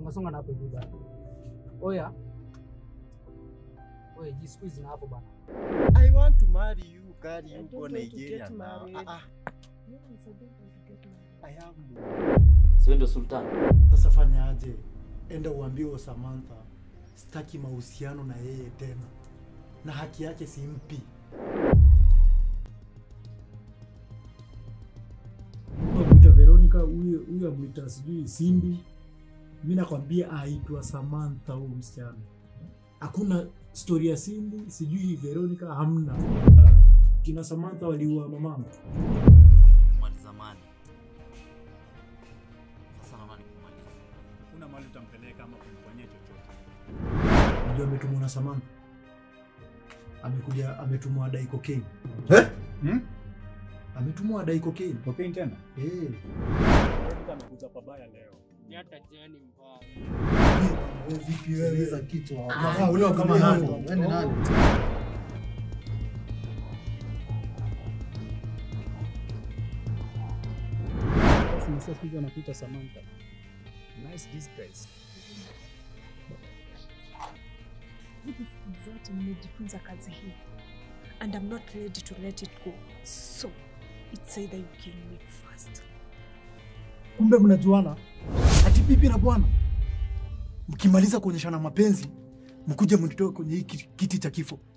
songa songa na hapo hivi bana. Oya. Oya, ji squeeze na hapo bana. I want to marry you, carry I you don't go want to Nigeria get now. married. Ah, ah, Yes, I don't want to get married. I have no. Sio ndio Sultan? Sasa fanya aje? Enda uambie huyo Samantha sitaki mahusiano na yeye tena, na haki yake simpi. Mwita Veronica, huyo huyo amwita sijui Cindy. Mi nakwambia aitwa Samantha huyo msichana. Hakuna stori ya Cindy, sijui Veronica, hamna. Kina Samantha waliua mamangu. Mali zamani. Sasa naona nikumaliza. Kuna mahali utampeleka ama kumfanyia chochote. Unajua ametumwa na Samantha, amekuja ametumwa adai cocaine. Hmm? Ametumwa adai cocaine. Cocaine tena? Eh. Veronica amekuja pabaya leo. Ni hata jeni mbaya. Wewe vipi wewe? kitu Ah, ule kama nani? Wewe ni nani? Basi nasikia siku hizi wanakuita Samantha. Nice disguise. Hivi siku zote nimejifunza kazi hii and I'm not ready to let it go so it's either you kill me first Kumbe mnajuana ati bibi na bwana, mkimaliza kuonyeshana mapenzi mkuje mnitoe kwenye hii kiti- kiti cha kifo.